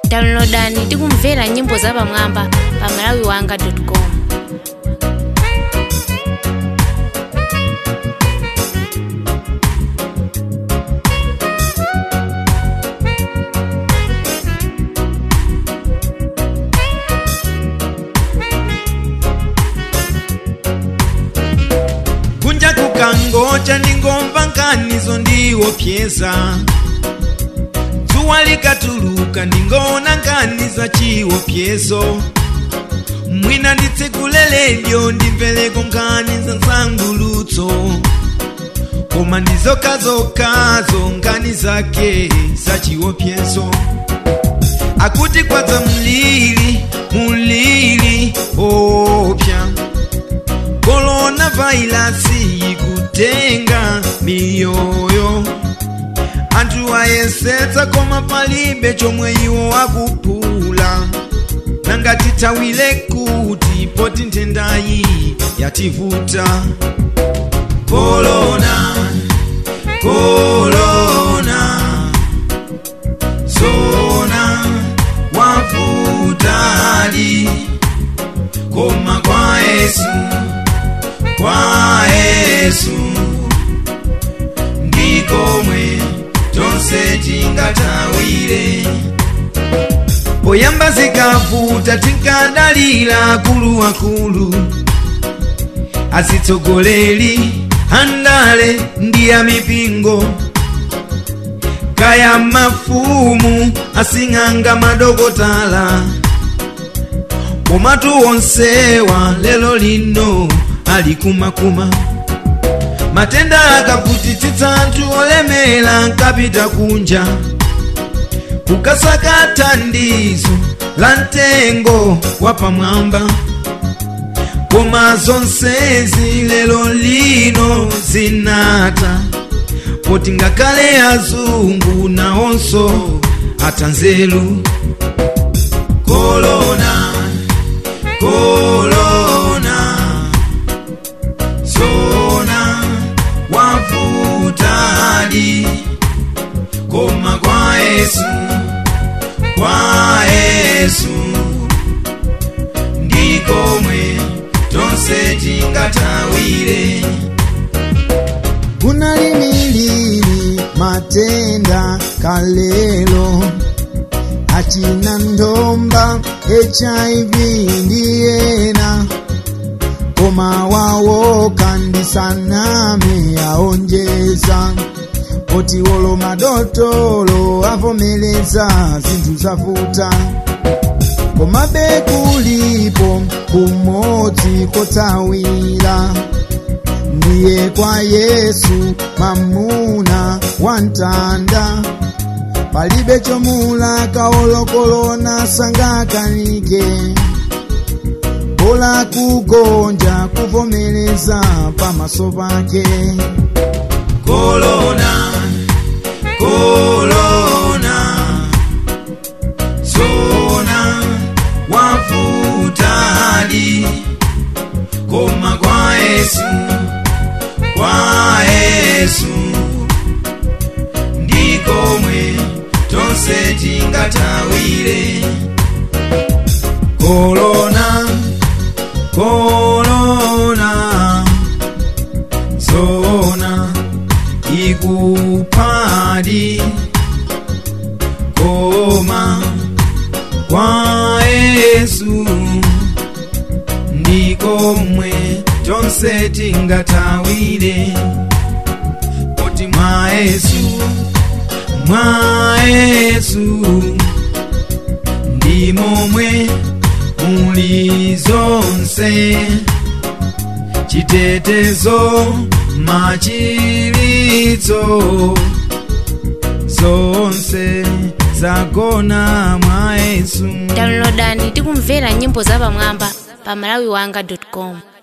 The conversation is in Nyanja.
downloadani ndi kumvera nyimbo zapamwamba pa malawiwanga.com kunja kukangocha ndingomva nkanizo ndiwopyeza dzuwa likatuluka ndingona nkani za chiwopyezo mwina nditsekule ledyo ndimvereko nkani za nsangulutso koma ndizokazokazo nkani zake za chiwopyezo akuti kwadza mlili mulili opya korona vairasi ikutenga miyoyo anthu ayesetsa koma palibe chomwe iwo akuphula nangati thawire kuti poti nthendayi yativuta korona korona zona wavutali koma kwa yesu kwa yesu ndikomwe tonse tingatawire poyamba zikavuta tinkadalira akuluakulu azitsogoleri andale ndi amipingo kaya mafumu asing'anga madokotala komatu onsewa lelo lino ali kumakuma matenda akavutitsitsa anthu olemera nkapita kunja kukasaka thandizo la mtengo wapamwamba koma zonsezi lelo lino zinata poti ngakhale azungu nawonso atanzelu kolona kolona zona wavutali koma kwa yesu kwa yesu ndikomwe tonse tingatawire kunalimilili matenda kalelo achina ndomba hiv ndiyena koma wawo kandisaname aonjeza poti wolo madotolo avomeleza zinthu zavuta komabe kulipo kumodzi kotawira ndiye kwa yesu mamuna wamtanda palibe chomulaka olokolona sangakanike bola kugonja kuvomereza pamaso pake kolona kolona zona wavutali koma kwa yesu kwa yesu ndikomwe tonse tingatawire kolona kolona zona ikupadi koma kwa yesu ndikomwe tonse tingatawire poti mwa yesu mwa yesu ndimomwe muli zonse chitetezo machilitso zonse zagona mwa yesu downloadani ndi kumvera nyimbo zapamwamba pa malawiwanga.com